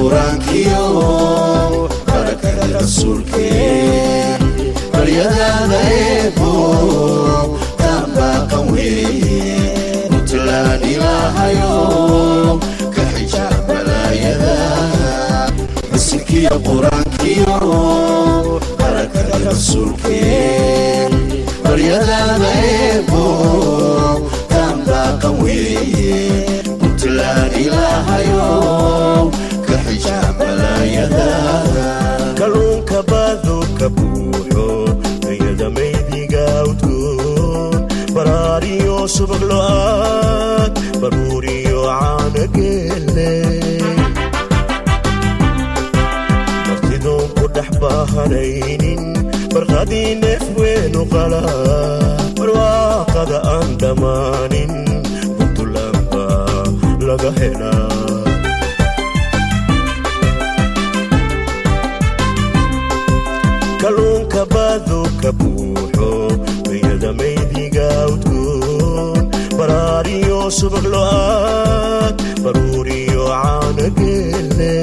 qur-aankiyo barakada rasuulkeen baryadaada eebo taanbaaqan weeye puntland ilaahayo ka xijaab balaayada rasilkiyo qur-aankiyo barakada rasuulkeen baryadaada eebo taanbaaqan weeye puntland ilaahayo ka xijaab balaayada kalluunka baadu ka buuxo ayada maydiga udgoon baraariyo subag lo-aad baruuriyo caana geelle martidoon ku dhex baahanaynin barqadii neef weenu qala barwaaqada aan dhammaanin puntland baa laga helaa kalluunka baadu ka buuxo ayada maydiga udgoon baraariyo subag lo-aad baruuriyo caana geelle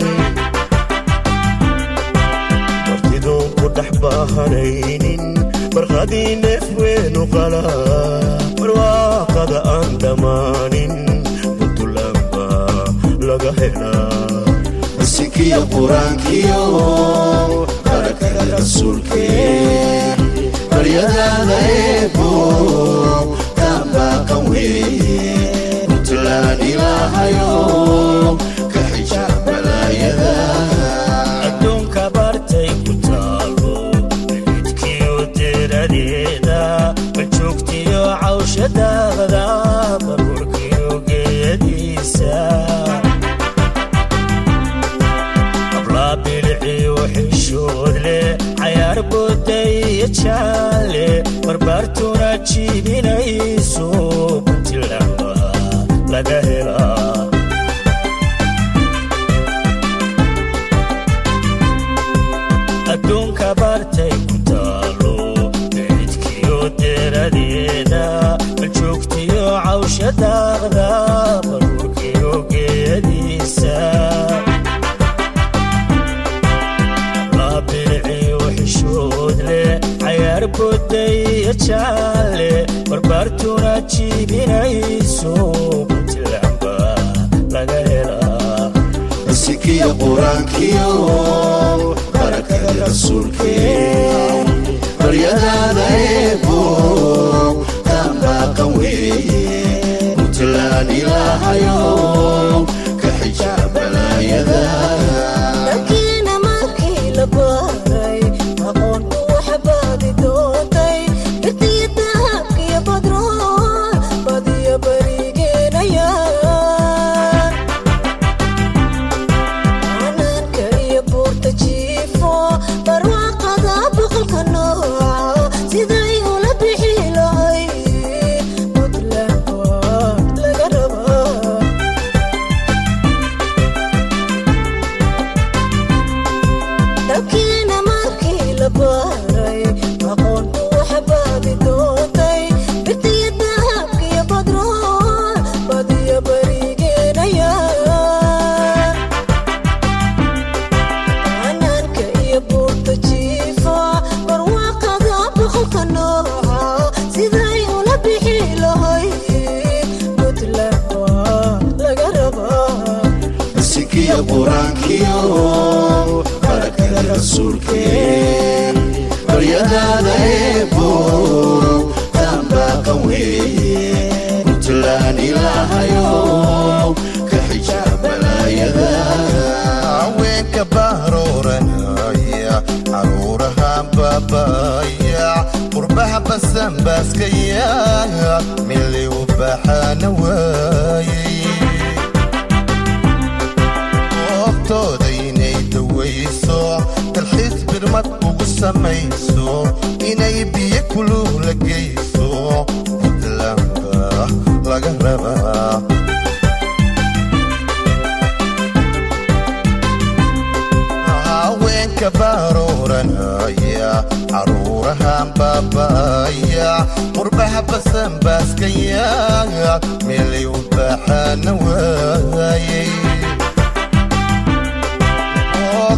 martidoon ku dhex baahanaynin barqadii neef weenu qala barwaaqada aan dhammaanin puntland baa laga helaa rasilkiyo qur-aankiyo barakada rasuulkeen baryadaada eebo taanbaaqan weeye puntland ilaahayo ka xijaab balaayada adduunka bartay ku taalo xidkiyo deradeeda baljoogtiyo cawsha daaqda baruurkiyo geediisa ablaa biliciyo xishood leh cayaar booday iyo jaalle barbaartuna jiibinayso puntland baa laga helaa adduunka bartay ku taalo cidkiyo deradeeda baljoogtiyo cawsha daaqda baruurkiyo geediisa laabiliciyo xishood leh cayaar booday iyo jaalle barbaartuna jiibinayso puntland baa laga helaa rasilkiyo qur-aankiyo barakada rasuulkeen baryadaada eebo taanbaaqan weeye puntland ilaahayo ka xijaab balaayada dalkiina markii la baaray aqoontu waxa baadi doontay birtiyo dahabkiyo badrool badiyo barigeenayaan canaanka iyo buurta jiifo barwaaqada boqolka nooca siday ula bixi lahayd puntland waa laga rabaa dalkiina markii la baaray aqoontu waxa baadi doontay birtiyo dahabkiyo badrool badiyo barigeenayaan canaanka iyo buurta jiifa barwaaqada boqolka nooca siday ula bixi lahayd puntland waa laga rabaa rasilkiyo qur-aankiyo barakada rasuulkeen baryadaada eebo taanbaaqan weeye puntland ilaahayo ka xijaab balaayada haweenka bahrooranaya caruuraha baabaya qurbaha basanbaaskaya mili u baxaana waayey oogtooda inay dawayso dalxiis birmad ugu samayso inay biyo kuluu la geyso puntland baa laga rabaa haweenka barooranaya caruurahan baabaya qurbaha basanbaaskaya meelay u baxaana waayey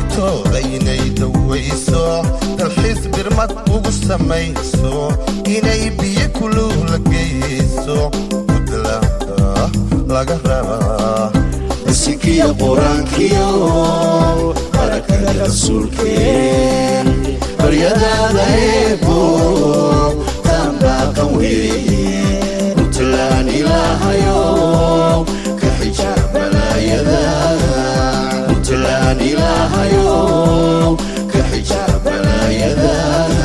boogtooda inay dawayso dalxiis birmad ugu samayso inay biyo kuluu la geyso puntland laga rabaa bisikiya qur-aankiyo barakada rasuulkeen baryadaada eebo taanbaaqan weeye puntland ilaahayo ka xija balaayada puntland ilaahayo ka xija balaayada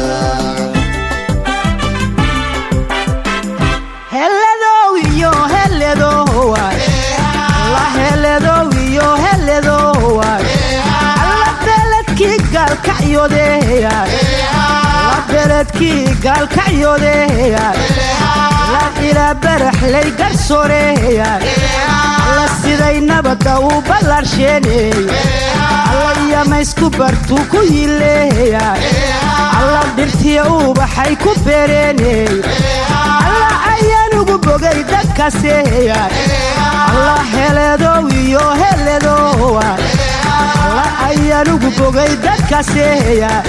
heledow iyo heledowaay la heledow iyo heledowaay alla beledkii gaalkacyodeeyaay la beledkii gaalkacyodeeyaay la ilaa baraxlay garsooreeyaay alla siday nabadda u ballaarsheeneey alla iyamaysku bartuu ku yileeyaay alla dhirtiya ubaxay ku beereeneey alla ayaan ugu bogay dadkaaseeyaay alla heledow iyo heledowaay alla ayaan ugu bogay dadkaaseeyaay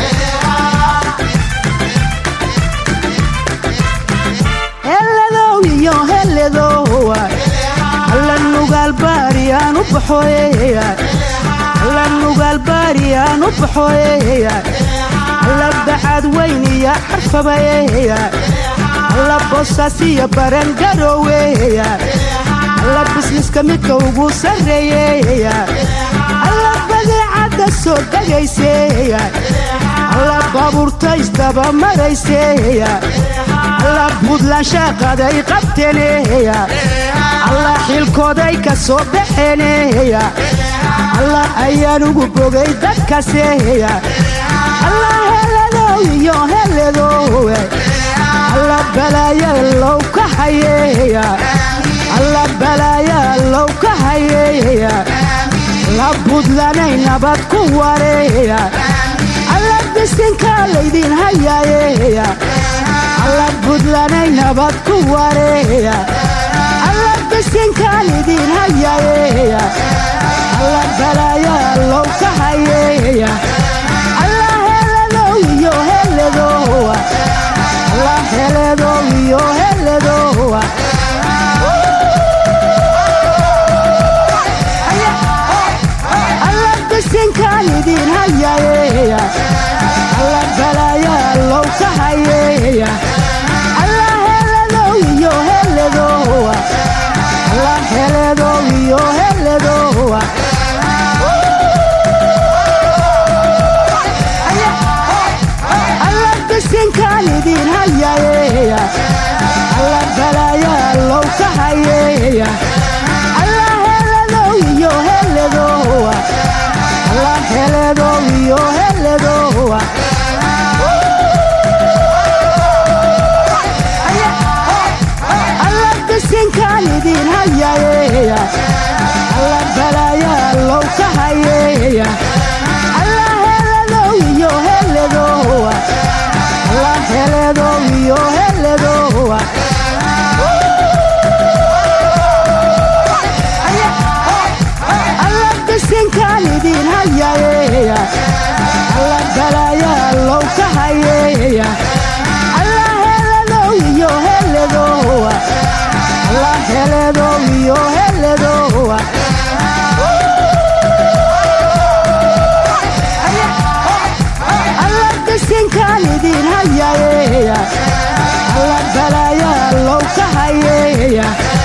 heledow iyo heledowaay alla nugaal baariyaan u baxooyeyaay alla nugaal baariyaan u baxooyeyaay alla bacad weyn iyo xarfabayeyaay alla boosaas iyo baran garooweyaay alla bisniska midka ugu sarreeyeyaay alla badeecadda soo degayseeyaay alla baabuurta isdaba marayseeyaay alla buntland shaaqaday qabteeneyaay alla xilkooday ka soo baxeeneyaay alla ayaan ugu bogay dadkaaseeyaay alla heledow iyo heledowe alla balaaya low ka hayeeyaay alla balaaya low ka hayeeyaay la buntlanay nabad ku wareeyaay alla bisinkaa laydin hayaayeeyaay alla buntlanay nabad ku wareeyaay alla bisinkaan idin hayaayeeyaay alla balaaya low ka hayeeyaay alla heledow iyo heledowa alla heledow iyo heledowa alla bisinkaan idin hayaayeeyaay alla balaaya low ka hayeeyaay alla heledow iyo heledowa alla heledow iyo heledowa alla bisinkaan idin hayaayeeyaay alla balaaya low ka hayeeyaay alla heledow iyo heledowa alla heledow iyo heledowa alla bisinkaan idin hayaayeeyaay alla balaaya low ka hayeeyaay alla heledow iyo heledowa alla heledow iyo heledowa alla bisinkaan idin hayaayeeyaay alla balaaya low ka hayeeyaay alla heledow iyo heledowa alla heledow iyo heledowa alla bisinkaan idin hayaayeeyaay alla balaaya low ka hayeeyaay